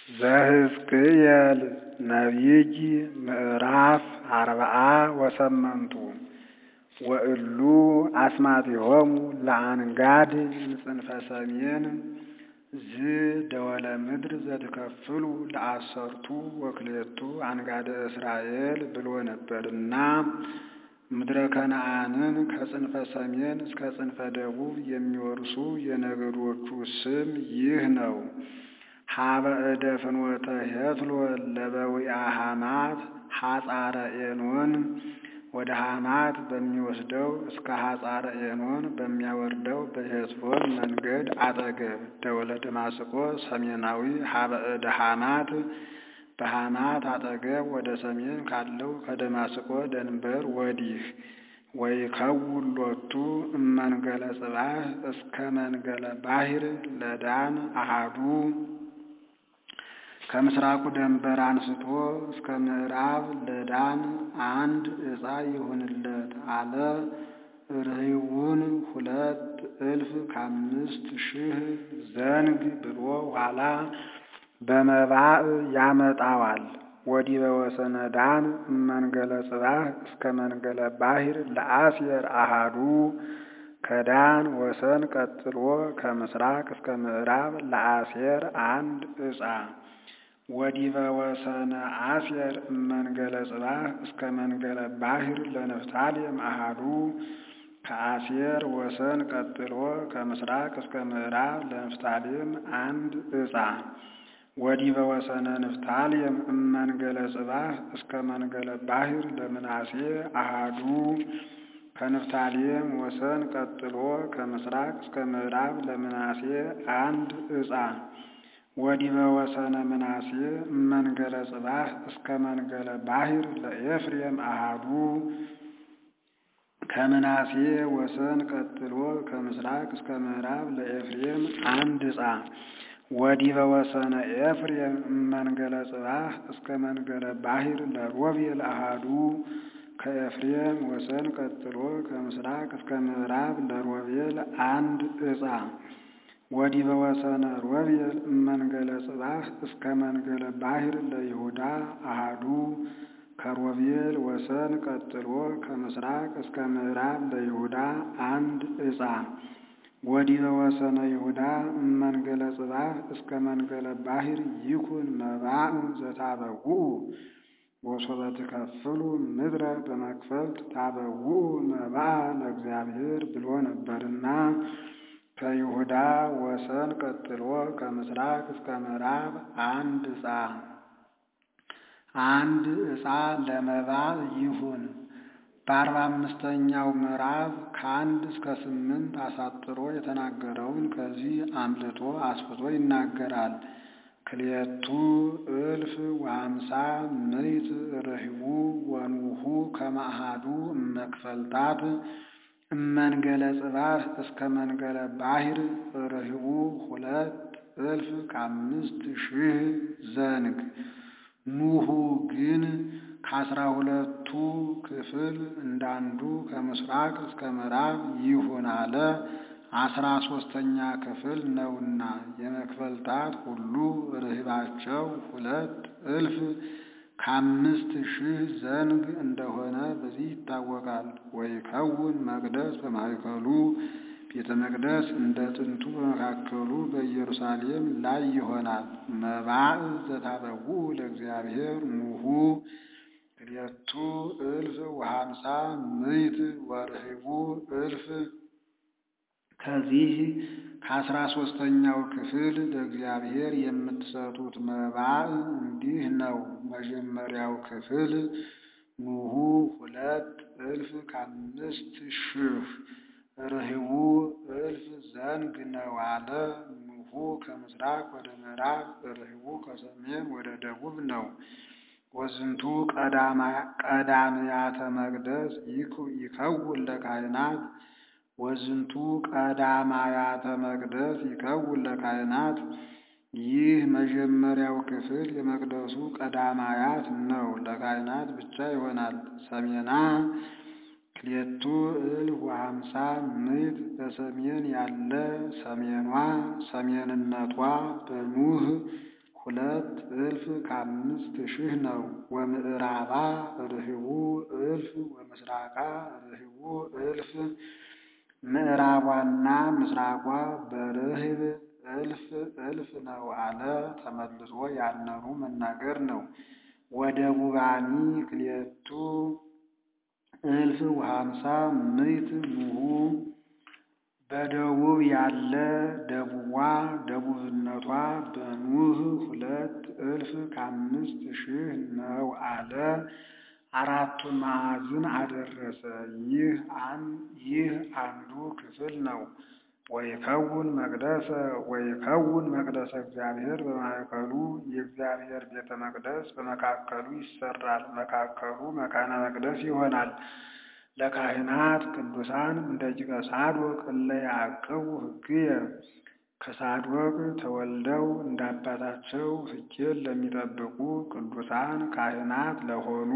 ዘሕዝቅኤል ነቢይ ምዕራፍ አርብዓ ወሰመንቱ ወእሉ አስማቲሆሙ ለአንጋድ እምጽንፈ ሰሜን ዝደወለ ምድር ዘትከፍሉ ለአሰርቱ ወክልኤቱ አንጋደ እስራኤል ብሎ ነበርና ምድረ ከነዓንን ከጽንፈ ሰሜን እስከ ጽንፈ ደቡብ የሚወርሱ የነገዶቹ ስም ይህ ነው። ሀበ እደ ፍኖተ ሄትሎን ለበዊአ ሐማት ሐጻረ ኤኖን ወደ ሐማት በሚወስደው እስከ ሐጻረ ኤኖን በሚያወርደው በሄትሎን መንገድ አጠገብ ደወለ ደማስቆ ሰሜናዊ ሀበ እደ ሐማት በሐማት አጠገብ ወደ ሰሜን ካለው ከደማስቆ ደንበር ወዲህ ወይከውን ሎቱ እመንገለ ጽባህ እስከ መንገለ ባሕር ለዳን አሃዱ ከምስራቁ ደንበር አንስቶ እስከ ምዕራብ ለዳን አንድ ዕፃ ይሁንለት አለ። ርኅዩን ሁለት እልፍ ከአምስት ሺህ ዘንግ ብሎ ኋላ በመባዕ ያመጣዋል። ወዲህ በወሰነ ዳን እመንገለ ጽባህ እስከ መንገለ ባሕር ለአሴር አሃዱ ከዳን ወሰን ቀጥሎ ከምስራቅ እስከ ምዕራብ ለአሴር አንድ ዕፃ ወዲህ በወሰነ አሴር እመንገለ ጽባህ እስከ መንገለ ባሕር ለንፍታሌም አሃዱ ከአሴር ወሰን ቀጥሎ ከምስራቅ እስከ ምዕራብ ለንፍታሌም አንድ ዕፃ ወዲህ በወሰነ ንፍታሌም እመንገለ ጽባህ እስከ መንገለ ባሕር ለምናሴ አሃዱ ከንፍታሌም ወሰን ቀጥሎ ከምስራቅ እስከ ምዕራብ ለምናሴ አንድ ዕፃ ወዲህ በወሰነ ምናሴ እመንገለ ጽባህ እስከ መንገለ ባሕር ለኤፍሬም አሃዱ ከምናሴ ወሰን ቀጥሎ ከምስራቅ እስከ ምዕራብ ለኤፍሬም አንድ ዕፃ ወዲህ በወሰነ ኤፍሬም እመንገለ ጽባህ እስከ መንገለ ባሕር ለሮቤል አሃዱ ከኤፍሬም ወሰን ቀጥሎ ከምስራቅ እስከ ምዕራብ ለሮቤል አንድ ዕፃ ወዲህ በወሰነ ሮቤል እመንገለ ጽባህ እስከ መንገለ ባሕር ለይሁዳ አሃዱ ከሮቤል ወሰን ቀጥሎ ከምስራቅ እስከ ምዕራብ ለይሁዳ አንድ ዕፃ ወዲህ በወሰነ ይሁዳ እመንገለ ጽባህ እስከ መንገለ ባሕር ይኩን መባዕ ዘታበውኡ ወሶበ ትከፍሉ ምድረ በመክፈልት ታበውኡ መባዕ ለእግዚአብሔር ብሎ ነበርና ከይሁዳ ወሰን ቀጥሎ ከምስራቅ እስከ ምዕራብ አንድ ዕፃ አንድ ዕፃ ለመባዕ ይሁን። በአርባ አምስተኛው ምዕራፍ ከአንድ እስከ ስምንት አሳጥሮ የተናገረውን ከዚህ አምልጦ አስፍቶ ይናገራል። ክልኤቱ እልፍ ወሀምሳ ምዕት ርኅቡ ወኑሁ ከመአሃዱ እመክፈልታት እመንገለ ጽባህ እስከ መንገለ ባሕር ርኅቡ ሁለት እልፍ ከአምስት ሺህ ዘንግ ኑሁ ግን ከአስራ ሁለቱ ክፍል እንዳንዱ ከምስራቅ እስከ ምዕራብ ይሁን አለ። አስራ ሶስተኛ ክፍል ነውና የመክፈልታት ሁሉ ርኅባቸው ሁለት እልፍ ከአምስት ሺህ ዘንግ እንደሆነ በዚህ ይታወቃል። ወይከውን መቅደስ በማእከሉ ቤተ መቅደስ እንደ ጥንቱ በመካከሉ በኢየሩሳሌም ላይ ይሆናል። መባዕ ዘታበውኡ ለእግዚአብሔር ኑሁ ክልኤቱ እልፍ ወሀምሳ ምዕት ወርኅቡ እልፍ ከዚህ ከአስራ ሶስተኛው ክፍል ለእግዚአብሔር የምትሰጡት መባዕ እንዲህ ነው። መጀመሪያው ክፍል ኑሁ ሁለት እልፍ ከአምስት ሺህ ርኅቡ እልፍ ዘንግ ነው አለ። ኑሁ ከምስራቅ ወደ ምዕራብ፣ ርኅቡ ከሰሜን ወደ ደቡብ ነው። ወዝንቱ ቀዳምያተ መቅደስ ይከውን ለካህናት ወዝንቱ ቀዳማያተ መቅደስ ይከውን ለካህናት። ይህ መጀመሪያው ክፍል የመቅደሱ ቀዳማያት ነው፣ ለካህናት ብቻ ይሆናል። ሰሜና ክልኤቱ እልፍ ወሀምሳ ምዕት በሰሜን ያለ ሰሜኗ ሰሜንነቷ በኑህ ሁለት እልፍ ከአምስት ሺህ ነው። ወምዕራባ ርህቡ እልፍ ወምስራቃ ርህቡ እልፍ ምዕራቧና ምስራቋ በርህብ እልፍ እልፍ ነው አለ። ተመልሶ ያነኑ መናገር ነው። ወደቡባኒ ክልኤቱ እልፍ ወሀምሳ ምዕት ኑሁ በደቡብ ያለ ደቡቧ ደቡብነቷ በኑህ ሁለት እልፍ ከአምስት ሺህ ነው አለ። አራቱን ማዕዝን አደረሰ። ይህ አንዱ ክፍል ነው። ወይከውን መቅደሰ ወይከውን መቅደሰ እግዚአብሔር በማእከሉ የእግዚአብሔር ቤተ መቅደስ በመካከሉ ይሰራል። መካከሉ መካነ መቅደስ ይሆናል። ለካህናት ቅዱሳን እንደ ጅቀ ሳዶቅ እለ ያዕቅቡ ሕግየ ከሳዶቅ ተወልደው እንዳባታቸው ሕጌን ለሚጠብቁ ቅዱሳን ካህናት ለሆኑ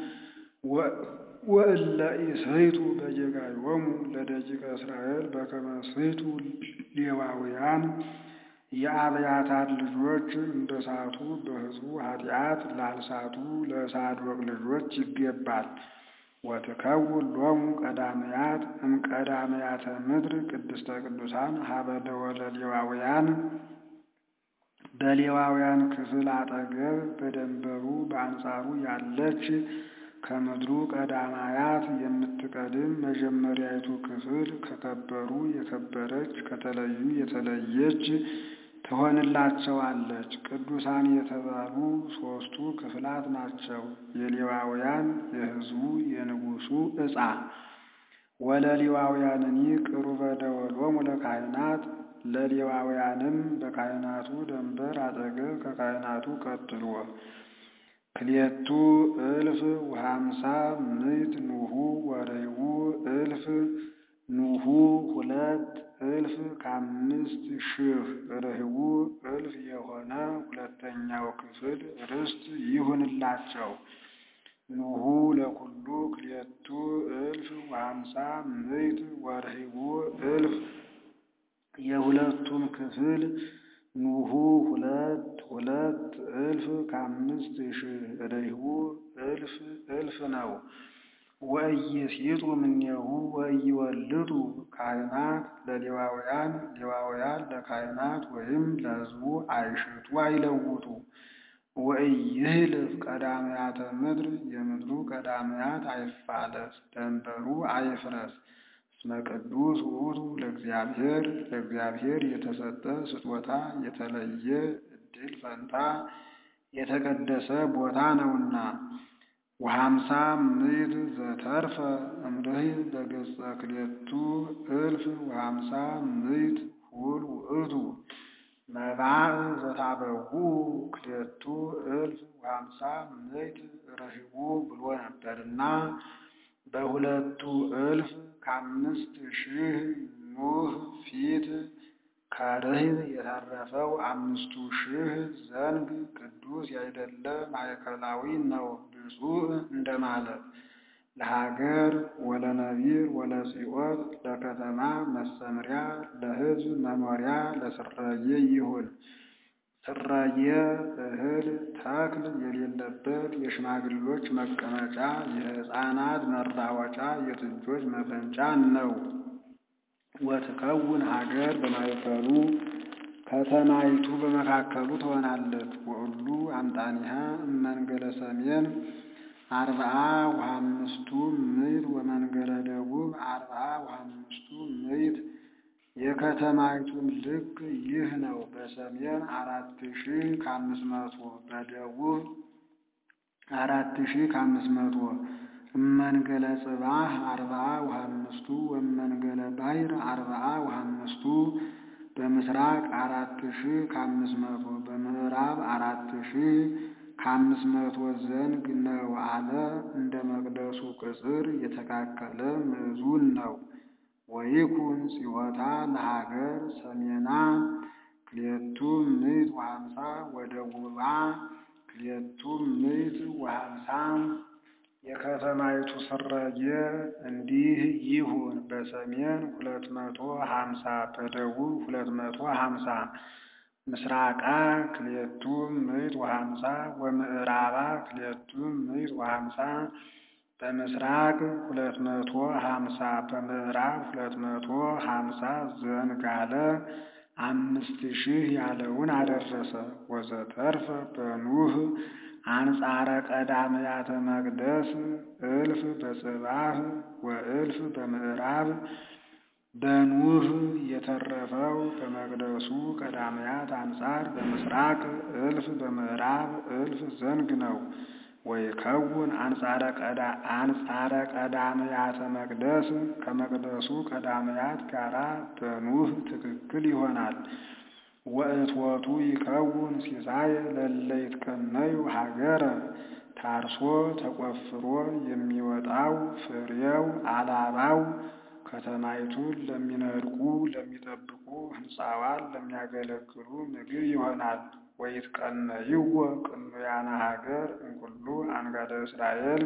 ወእለ ኢሰይቱ በጌጋዮሙ ለደቂቀ እስራኤል በከመ ሰይቱ ሌዋውያን የአብያታር ልጆች እንደ ሳቱ በሕዝቡ ኃጢአት ላልሳቱ ለሳዶቅ ልጆች ይገባል። ወትከውን ሎሙ ቀዳመያት እምቀዳመያተ ምድር ቅድስተ ቅዱሳን ሀበ ደወለ ሌዋውያን በሌዋውያን ክፍል አጠገብ በደንበሩ በአንጻሩ ያለች ከምድሩ ቀዳማያት የምትቀድም መጀመሪያይቱ ክፍል ከከበሩ የከበረች ከተለዩ የተለየች ትሆንላቸዋለች። ቅዱሳን የተባሉ ሦስቱ ክፍላት ናቸው። የሌዋውያን፣ የሕዝቡ፣ የንጉሡ ዕፃ ወለሌዋውያንኒ ቅሩበ ደወሎሙ ለካህናት ለሌዋውያንም በካህናቱ ደንበር አጠገብ ከካህናቱ ቀጥሎ ክልኤቱ እልፍ ወሀምሳ ምዕት ኑሁ ወርህቡ እልፍ ኑሁ ሁለት እልፍ ከአምስት ሺህ ርህቡ እልፍ የሆነ ሁለተኛው ክፍል ርስት ይሁንላቸው። ኑሁ ለኩሉ ክልኤቱ እልፍ ወሀምሳ ምዕት ወርህቡ እልፍ የሁለቱም ክፍል ኑሁ ሁለት ሁለት እልፍ ከአምስት ሺህ ርህቡ እልፍ እልፍ ነው። ወኢይሲጡ እምኔሁ ወኢይወልዱ ካህናት ለሌዋውያን ሌዋውያን ለካህናት ወይም ለሕዝቡ አይሽጡ አይለውጡ። ወኢይህልፍ ቀዳመያተ ምድር የምድሩ ቀዳመያት አይፋለስ ደንበሩ አይፍረስ። እስመ ቅዱስ ውእቱ ለእግዚአብሔር ለእግዚአብሔር የተሰጠ ስጦታ የተለየ ዕድል ፈንታ የተቀደሰ ቦታ ነውና። ወሀምሳ ምዕት ዘተርፈ እምርህብ በገጸ ክልኤቱ እልፍ ወሀምሳ ምዕት ሁል ውእቱ መባዕ ዘታበዉ ክልኤቱ እልፍ ወሀምሳ ምዕት ርህቡ ብሎ ነበርና በሁለቱ እልፍ ከአምስት ሺህ ኑህ ፊት ከርህብ የተረፈው አምስቱ ሺህ ዘንግ ቅዱስ ያይደለ ማእከላዊ ነው ብፁዕ እንደማለት ለሀገር ወለነቢር ወለጽዮን ለከተማ መሰምሪያ ለሕዝብ መኖሪያ ለስረየ ይሁን። ስረየ እህል ተክል የሌለበት የሽማግሌዎች መቀመጫ የሕፃናት መራወጫ የጥጆች መፈንጫ ነው። ወትከውን ሀገር በማእከሉ ከተማይቱ በመካከሉ ትሆናለች። ወሁሉ አምጣኒሃ እመንገለ ሰሜን አርብዓ ወአምስቱ ምዕት ወመንገለ ደቡብ አርብዓ ወአምስቱ ምዕት የከተማይቱም ልክ ይህ ነው። በሰሜን አራት ሺህ ከአምስት መቶ በደቡብ አራት ሺህ ከአምስት መቶ እመንገለ ጽባህ አርብዓ ወአምስቱ ወመንገለ ባሕር አርብዓ ወአምስቱ በምስራቅ አራት ሺህ ከአምስት መቶ በምዕራብ አራት ሺህ ከአምስት መቶ ዘንግ ነው አለ። እንደ መቅደሱ ቅጽር የተካከለ ምዕዙን ነው። ወይኩን ጽዮታ ለሀገር ሰሜና ክልኤቱ ምዕት ወሀምሳ ወደቡባ ክልኤቱ ምዕት ወሀምሳ የከተማይቱ ስረየ እንዲህ ይሁን። በሰሜን ሁለት መቶ ሀምሳ በደቡብ ሁለት መቶ ሀምሳ ምስራቃ ክልኤቱ ምዕት ወሀምሳ ወምዕራባ ክልኤቱ ምዕት ወሀምሳ በምስራቅ ሁለት መቶ ሀምሳ በምዕራብ ሁለት መቶ ሀምሳ ዘንጋለ አምስት ሺህ ያለውን አደረሰ። ወዘተርፈ በኑህ አንጻረ ቀዳምያተ መቅደስ እልፍ በጽባህ ወእልፍ በምዕራብ በኑህ የተረፈው በመቅደሱ ቀዳምያት አንጻር በምስራቅ እልፍ በምዕራብ እልፍ ዘንግ ነው። ወይከውን አንጻረ ቀዳምያተ መቅደስ ከመቅደሱ ቀዳምያት ጋራ በኑህ ትክክል ይሆናል። ወእትወቱ ይከውን ሲሳይ ለእለ ይትቀነዩ ሀገረ ታርሶ ተቆፍሮ የሚወጣው ፍሬው አላባው ከተማይቱን ለሚነድቁ ለሚጠብቁ ሕንፃዋን ለሚያገለግሉ ምግብ ይሆናል። ወይትቀነይዎ ቅኑያነ ሀገር እምኩሉ አንጋደ እስራኤል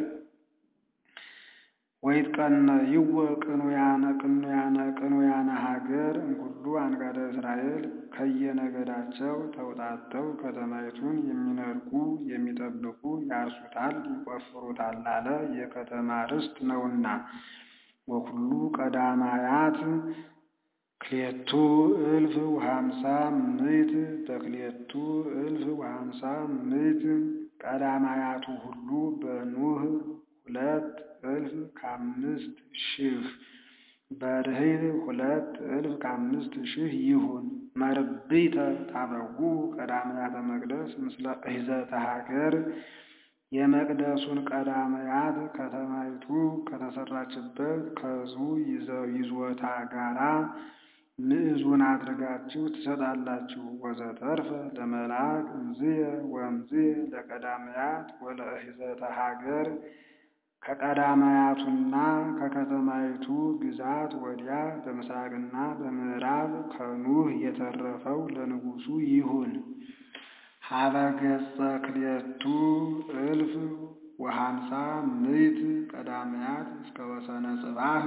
ወይትቀነይዎ ቅኑያነ ቅኑያነ ቅኑያነ ሀገር እምኩሉ አንጋደ እስራኤል ከየነገዳቸው ተውጣተው ከተማይቱን የሚነድቁ የሚጠብቁ ያርሱታል፣ ይቆፍሩታል አለ የከተማ ርስት ነውና። ወኩሉ ቀዳማያት ክልኤቱ እልፍ ወሀምሳ ምዕት በክልኤቱ እልፍ ወሀምሳ ምዕት ቀዳማያቱ ሁሉ በኑህ ሁለት እልፍ ከአምስት ሺህ በርህብ ሁለት እልፍ ከአምስት ሺህ ይሁን። መርብይተ ታበዉ ቀዳማያተ መቅደስ ምስለ እሂዘተ ሀገር የመቅደሱን ቀዳማያት ከተማይቱ ከተሰራችበት ከሕዝቡ ይዞታ ጋራ ምዕዙን አድርጋችሁ ትሰጣላችሁ። ወዘተርፈ ለመልአክ እምዝየ ወእምዝየ ለቀዳማያት ወለእሂዘተ ሀገር ከቀዳማያቱና ከከተማይቱ ግዛት ወዲያ በምስራቅና በምዕራብ ከኑህ የተረፈው ለንጉሡ ይሁን። ሀበ ገጸ ክልኤቱ እልፍ ወሀምሳ ምዕት ቀዳማያት እስከ ወሰነ ጽባህ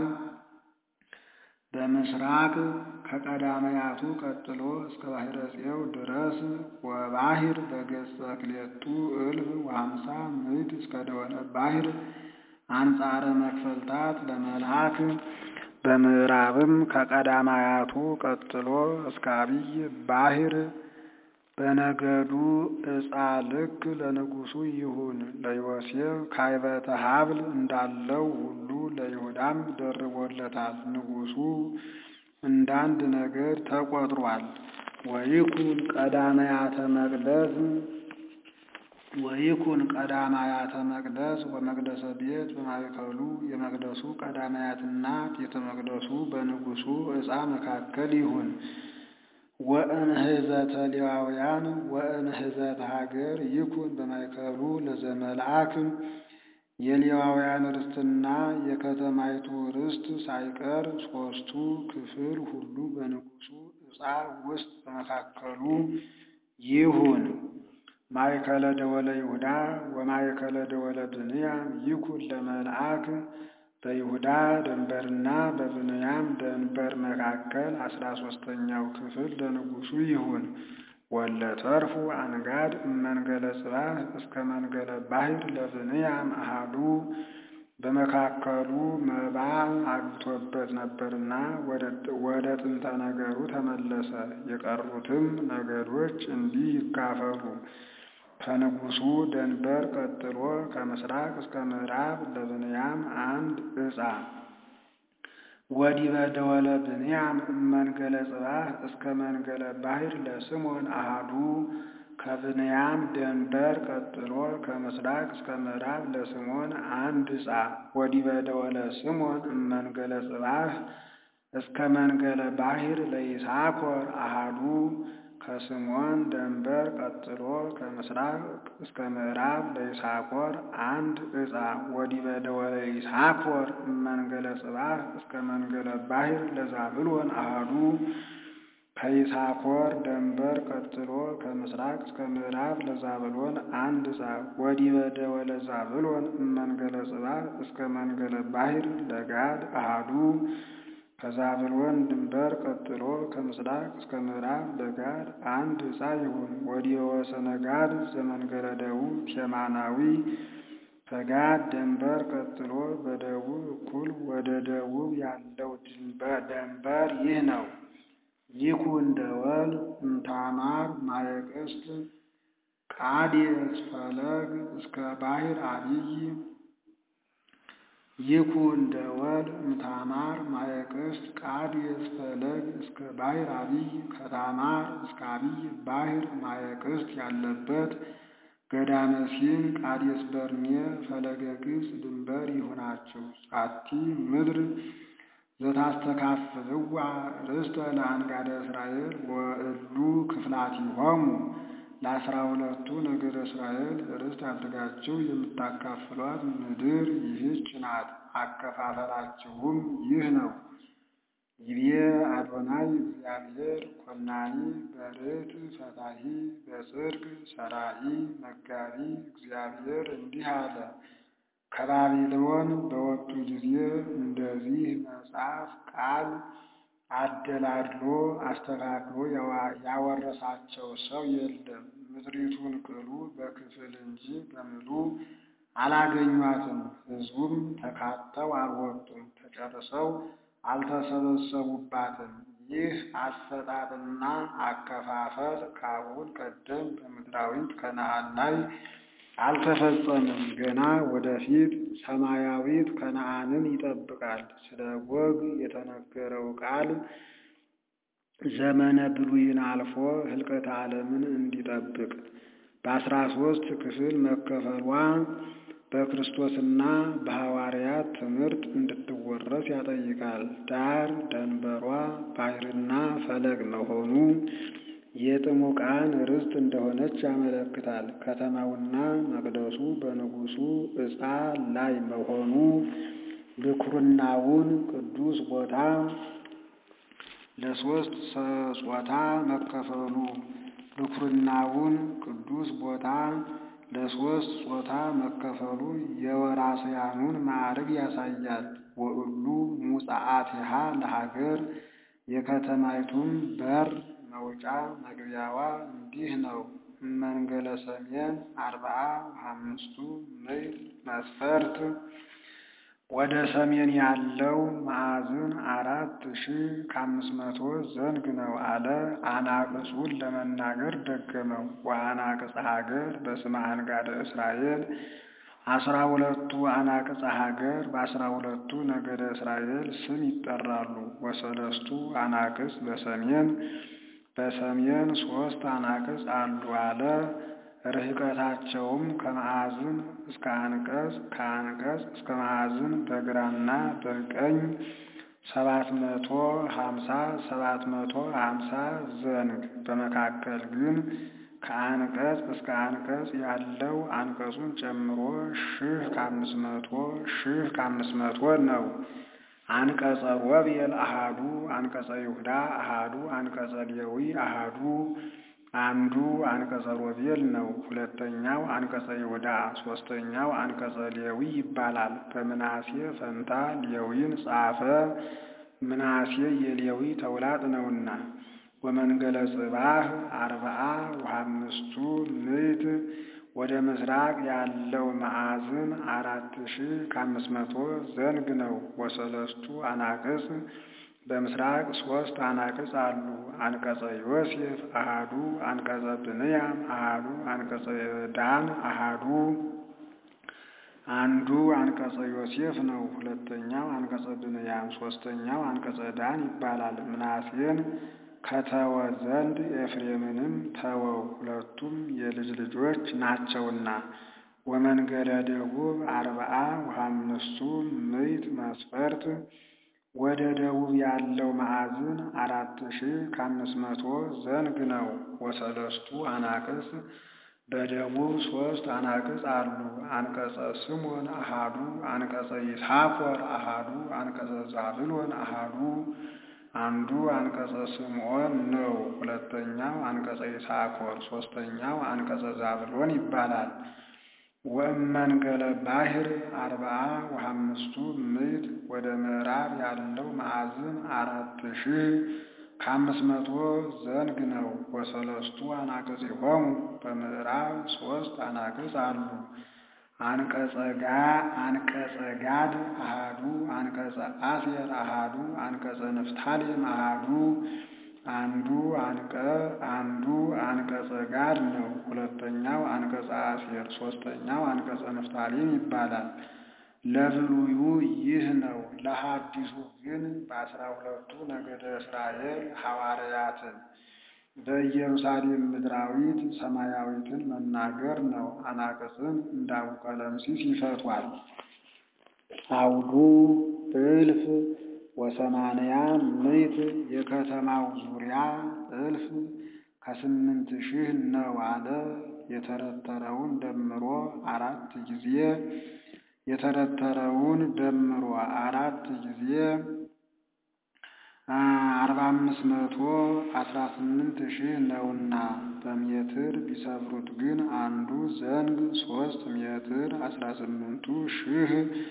በምስራቅ ከቀዳማያቱ ቀጥሎ እስከ ባሕረ ጽዮው ድረስ ወባሕር በገጸ ክልኤቱ እልፍ ወሀምሳ ምዕት እስከ ደወለ ባሕር አንጻረ መክፈልታት ለመልአክ በምዕራብም ከቀዳማያቱ ቀጥሎ እስከ አብይ ባሕር በነገዱ ዕፃ ልክ ለንጉሡ ይሁን። ለዮሴፍ ካይበተ ሀብል እንዳለው ሁሉ ለይሁዳም ደርቦለታል። ንጉሡ እንዳንድ ነገድ ተቆጥሯል። ወይኩን ቀዳማያተ መቅደስ ወይኩን ቀዳማያተ መቅደስ ወመቅደሰ ቤት በማእከሉ የመቅደሱ ቀዳማያትና ቤተ መቅደሱ በንጉሡ ዕፃ መካከል ይሁን። ወእንህዘተ ሌዋውያን ወእንህዘተ ሀገር ይኩን በማእከሉ ለዘመልአክ የሌዋውያን ርስትና የከተማይቱ ርስት ሳይቀር ሦስቱ ክፍል ሁሉ በንጉሡ ዕፃ ውስጥ በመካከሉ ይሁን። ማእከለ ደወለ ይሁዳ ወማእከለ ደወለ ብንያም ይኩን ለመልአክ በይሁዳ ደንበርና በብንያም ደንበር መካከል አስራ ሦስተኛው ክፍል ለንጉሡ ይሁን። ወለተርፉ አንጋድ እመንገለ ጽባህ እስከ መንገለ ባሕር ለብንያም አሃዱ በመካከሉ መባ አግብቶበት ነበርና ወደ ጥንተ ነገሩ ተመለሰ። የቀሩትም ነገዶች እንዲህ ይካፈሉ። ከንጉሡ ደንበር ቀጥሎ ከምስራቅ እስከ ምዕራብ ለብንያም አንድ ዕፃ ወዲበ ደወለ ብንያም እመንገለ ጽባህ እስከ መንገለ ባሕር ለስሞን አሃዱ ከብንያም ደንበር ቀጥሎ ከምስራቅ እስከ ምዕራብ ለስሞን አንድ ዕፃ ወዲበ ደወለ ስሞን እመንገለ ጽባህ እስከ መንገለ ባሕር ለይሳኮር አሃዱ ከስሞን ደንበር ቀጥሎ ከምስራቅ እስከ ምዕራብ ለይሳኮር አንድ ዕፃ ወዲበ ደወለ ይሳኮር መንገለ ጽባህ እስከ መንገለ ባሕር ለዛብሎን አሃዱ ከይሳኮር ደንበር ቀጥሎ ከምስራቅ እስከ ምዕራብ ለዛብሎን አንድ ዕፃ ወዲበ ደወለ ዛብሎን መንገለ ጽባህ እስከ መንገለ ባሕር ለጋድ አሃዱ ከዛብሎን ድንበር ቀጥሎ ከምስራቅ እስከ ምዕራብ ለጋድ አንድ ዕፃ ይሁን። ወዲየ ወሰነ ጋድ ዘመንገለ ደቡብ ቴማናዊ ከጋድ ድንበር ቀጥሎ በደቡብ እኩል ወደ ደቡብ ያለው ደንበር ይህ ነው። ይኩን ደወል እምታማር ማየቅስት ቃዴስ ፈለግ እስከ ባሕር አብይ ይኩን ደወል እምታማር ማየቅስት ቃዴስ ፈለግ እስከ ባሕር አብይ ከታማር እስከ አብይ ባሕር ማየቅስት ያለበት ገዳመ ሲን ቃዴስ በርኔ ፈለገ ግብፅ ድንበር ይሁናችሁ። ጻቲ ምድር ዘታስተካፍልዋ ርስተ ለአንጋደ እስራኤል ወእሉ ክፍላቲሆሙ ለአስራ ሁለቱ ነገደ እስራኤል ርስት አድርጋችሁ የምታካፍሏት ምድር ይህች ናት። አከፋፈላችሁም ይህ ነው። ይቤ አዶናይ እግዚአብሔር ኮናኒ በርት ፈታሂ በጽድቅ ሰራኢ መጋቢ እግዚአብሔር እንዲህ አለ። ከባቢሎን በወጡ ጊዜ እንደዚህ መጽሐፍ ቃል አደላድሎ አስተካክሎ ያወረሳቸው ሰው የለም። ምድሪቱን ቅሉ በክፍል እንጂ በምሉ አላገኟትም። ሕዝቡም ተካተው አልወጡም፣ ተጨርሰው አልተሰበሰቡባትም። ይህ አሰጣጥና አከፋፈል ከአሁን ቀደም በምድራዊት ከነዓን ላይ አልተፈጸምም። ገና ወደፊት ሰማያዊት ከነዓንን ይጠብቃል። ስለ ጎግ የተነገረው ቃል ዘመነ ብሉይን አልፎ ህልቀተ ዓለምን እንዲጠብቅ በአስራ ሶስት ክፍል መከፈሏ በክርስቶስና በሐዋርያት ትምህርት እንድትወረስ ያጠይቃል። ዳር ደንበሯ ባሕርና ፈለግ መሆኑ የጥሙቃን ርስት እንደሆነች ያመለክታል። ከተማውና መቅደሱ በንጉሡ ዕፃ ላይ መሆኑ ብኩርናውን ቅዱስ ቦታ ለሶስት ጾታ መከፈሉ ብኩርናውን ቅዱስ ቦታ ለሶስት ጾታ መከፈሉ የወራስያኑን ማዕረግ ያሳያል። ወእሉ ሙጻአቲሃ ለሀገር የከተማይቱም በር መውጫ መግቢያዋ እንዲህ ነው። መንገለ ሰሜን አርብዓ አምስቱ ምዕል መስፈርት ወደ ሰሜን ያለው ማዕዝን አራት ሺህ ከአምስት መቶ ዘንግ ነው አለ። አናቅጹን ለመናገር ደገመው። ወአናቅጸ ሀገር በስመ አንጋደ እስራኤል አስራ ሁለቱ አናቅጸ ሀገር በአስራ ሁለቱ ነገደ እስራኤል ስም ይጠራሉ። ወሰለስቱ አናቅጽ በሰሜን በሰሜን ሶስት አናቅጽ አሉ አለ። ርህቀታቸውም ከማዕዝን እስከ አንቀጽ ከአንቀጽ እስከ ማዕዝን በግራና በቀኝ ሰባት መቶ ሀምሳ ሰባት መቶ ሀምሳ ዘንግ በመካከል ግን ከአንቀጽ እስከ አንቀጽ ያለው አንቀጹን ጨምሮ ሺህ ከአምስት መቶ ሺህ ከአምስት መቶ ነው። አንቀጸ ሮቤል አሃዱ አንቀጸ ይሁዳ አሃዱ አንቀጸ ሌዊ አሃዱ አንዱ አንቀጸ ሮቤል ነው። ሁለተኛው አንቀጸ ይሁዳ፣ ሶስተኛው አንቀጸ ሌዊ ይባላል። በምናሴ ፈንታ ሌዊን ጻፈ። ምናሴ የሌዊ ተውላጥ ነውና። ወመንገለ ጽባህ አርብዓ ወአምስቱ ምዕት ወደ ምስራቅ ያለው ማዕዝን አራት ሺህ ከአምስት መቶ ዘንግ ነው። ወሰለስቱ አናቅጽ በምስራቅ ሶስት አናቅጽ አሉ። አንቀጸ ዮሴፍ አሃዱ አንቀጸ ብንያም አሃዱ አንቀጸ ዳን አሃዱ አንዱ አንቀጸ ዮሴፍ ነው። ሁለተኛው አንቀጸ ብንያም፣ ሶስተኛው አንቀጸ ዳን ይባላል። ምናሴን ከተወ ዘንድ ኤፍሬምንም ተወው፣ ሁለቱም የልጅ ልጆች ናቸውና። ወመንገደ ደቡብ አርብዓ ወአምስቱ ምዕት መስፈርት ወደ ደቡብ ያለው ማዕዝን አራት ሺህ ከአምስት መቶ ዘንግ ነው። ወሰለስቱ አናቅጽ በደቡብ ሶስት አናቅጽ አሉ። አንቀጸ ስሞን አሃዱ አንቀጸ ይሳኮር አሃዱ አንቀጸ ዛብሎን አሃዱ አንዱ አንቀጸ ስምዖን ነው። ሁለተኛው አንቀጸ ይሳኮር፣ ሶስተኛው አንቀጸ ዛብሎን ይባላል። ወእመንገለ ባሕር አርብዓ ወሐምስቱ ምዕት ወደ ምዕራብ ያለው ማዕዝን አራት ሺህ ከአምስት መቶ ዘንግ ነው። ወሰለስቱ አናቅጽሆሙ በምዕራብ ሦስት አናቅጽ አሉ። አንቀጸጋ አንቀጸ ጋድ አሃዱ አንቀጸ አሴር አሃዱ አንቀጸ ንፍታሌም አሃዱ አንዱ አንቀ አንዱ አንቀጸ ጋድ ነው። ሁለተኛው አንቀጸ አሴር ሦስተኛው አንቀጸ ንፍታሌም ይባላል። ለብሉዩ ይህ ነው። ለሐዲሱ ግን በአስራ ሁለቱ ነገደ እስራኤል ሐዋርያትን በኢየሩሳሌም ምድራዊት ሰማያዊትን መናገር ነው። አናቅጽን እንደ አቡቀለምሲስ ይፈቷል። አውዱ እልፍ ወሰማንያ ምዕት የከተማው ዙሪያ እልፍ ከስምንት ሺህ ነው አለ። የተረተረውን ደምሮ አራት ጊዜ የተረተረውን ደምሮ አራት ጊዜ አርባ አምስት መቶ አስራ ስምንት ሺህ ነውና በሜትር ቢሰፍሩት ግን አንዱ ዘንግ ሶስት ሜትር አስራ ስምንቱ ሺህ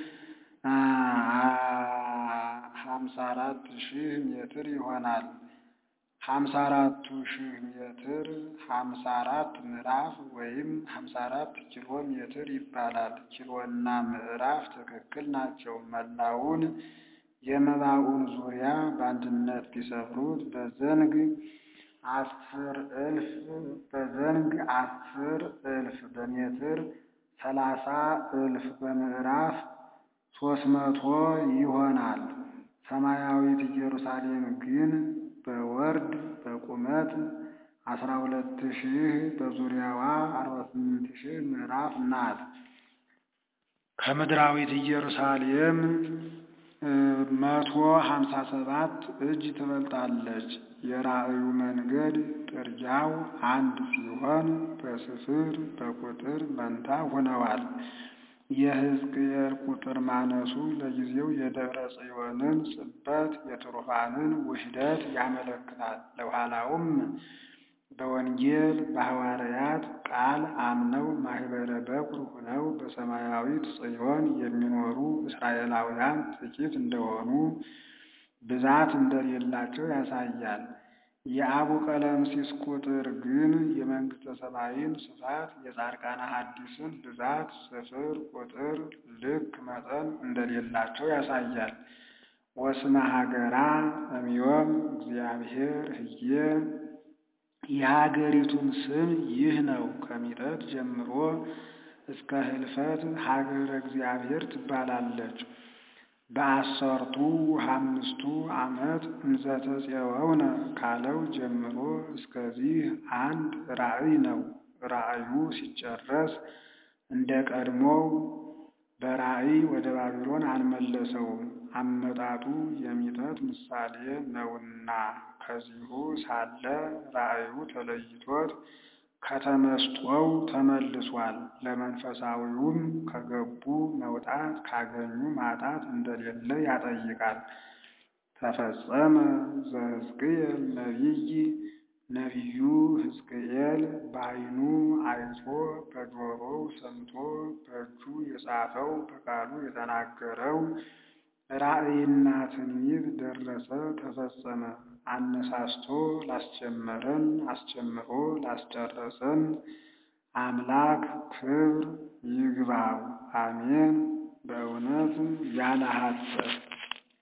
ሀምሳ አራት ሺህ ሜትር ይሆናል። ሀምሳ አራቱ ሺህ ሜትር ሀምሳ አራት ምዕራፍ ወይም ሀምሳ አራት ኪሎ ሜትር ይባላል። ኪሎና ምዕራፍ ትክክል ናቸው። መላውን የመባውን ዙሪያ በአንድነት ቢሰፍሩት በዘንግ አስር እልፍ በዘንግ አስር እልፍ በሜትር ሰላሳ እልፍ በምዕራፍ ሶስት መቶ ይሆናል። ሰማያዊት ኢየሩሳሌም ግን በወርድ በቁመት አስራ ሁለት ሺህ በዙሪያዋ አርባ ስምንት ሺህ ምዕራፍ ናት። ከምድራዊት ኢየሩሳሌም መቶ ሀምሳ ሰባት እጅ ትበልጣለች። የራእዩ መንገድ ጥርጊያው አንድ ሲሆን በስፍር በቁጥር መንታ ሆነዋል። የሕዝቅኤል ቁጥር ማነሱ ለጊዜው የደብረ ጽዮንን ጽበት የትሩፋንን ውህደት ያመለክታል። ለኋላውም በወንጌል በሐዋርያት ቃል አምነው ማኅበረ በኩር ሆነው በሰማያዊት ጽዮን የሚኖሩ እስራኤላውያን ጥቂት እንደሆኑ ብዛት እንደሌላቸው ያሳያል። የአቡ ቀለምሲስ ቁጥር ግን የመንግሥተ ሰማይን ስፋት የጻድቃነ ሐዲስን ብዛት ስፍር ቁጥር ልክ መጠን እንደሌላቸው ያሳያል። ወስመ ሀገራ እምዮም እግዚአብሔር ህዬ የሀገሪቱም ስም ይህ ነው። ከሚጠት ጀምሮ እስከ ህልፈት ሀገረ እግዚአብሔር ትባላለች። በአሰርቱ አምስቱ ዓመት እንዘተፄወውነ ካለው ጀምሮ እስከዚህ አንድ ራእይ ነው። ራእዩ ሲጨረስ እንደ ቀድሞው በራእይ ወደ ባቢሎን አልመለሰውም። አመጣጡ የሚጠት ምሳሌ ነውና ከዚሁ ሳለ ራእዩ ተለይቶት ከተመስጦው ተመልሷል። ለመንፈሳዊውም ከገቡ መውጣት ካገኙ ማጣት እንደሌለ ያጠይቃል። ተፈጸመ ዘሕዝቅኤል ነቢይ ነቢዩ ሕዝቅኤል በዓይኑ አይቶ በጆሮው ሰምቶ በእጁ የጻፈው በቃሉ የተናገረው ራእይና ትንቢት ደረሰ፣ ተፈጸመ። አነሳስቶ ላስጀመረን አስጀምሮ ላስጨረሰን አምላክ ክብር ይግባው። አሜን። በእውነት ያለ ሐሰት